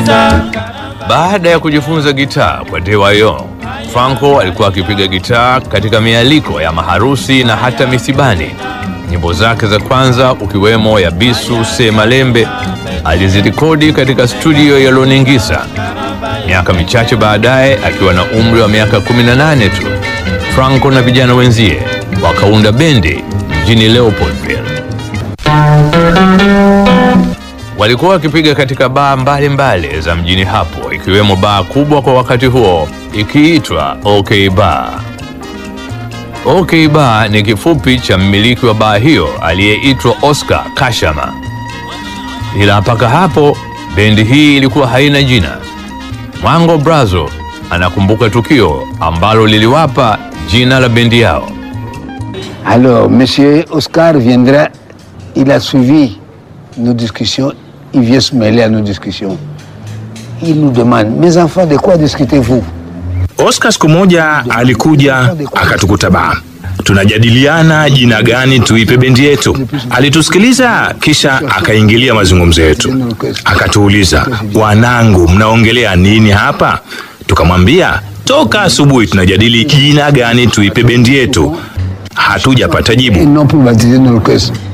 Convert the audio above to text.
Baada ya kujifunza gitaa kwa DYO, Franco alikuwa akipiga gitaa katika mialiko ya maharusi na hata misibani. Nyimbo zake za kwanza ukiwemo ya Bisu Se Malembe alizirekodi katika studio ya Loningisa. Miaka michache baadaye, akiwa na umri wa miaka 18 tu, Franco na vijana wenzie wakaunda bendi mjini Leopoldville. Walikuwa wakipiga katika baa mbalimbali za mjini hapo, ikiwemo baa kubwa kwa wakati huo ikiitwa OK Bar. OK Bar ni kifupi cha mmiliki wa baa hiyo aliyeitwa Oscar Kashama. Ila mpaka hapo bendi hii ilikuwa haina jina. Mwango Brazo anakumbuka tukio ambalo liliwapa jina la bendi yao. Alors, Monsieur Oscar viendra, il a suivi nos discussions, il vient se mêler à nos discussions. Il nous demande, mes enfants, de quoi discutez-vous Oscar siku moja alikuja akatukuta baa, tunajadiliana jina gani tuipe bendi yetu. Alitusikiliza kisha akaingilia mazungumzo yetu, akatuuliza, wanangu, mnaongelea nini hapa? Tukamwambia toka asubuhi tunajadili jina gani tuipe bendi yetu, hatujapata Ils jibu. n'ont plus baptisé nos orchestres.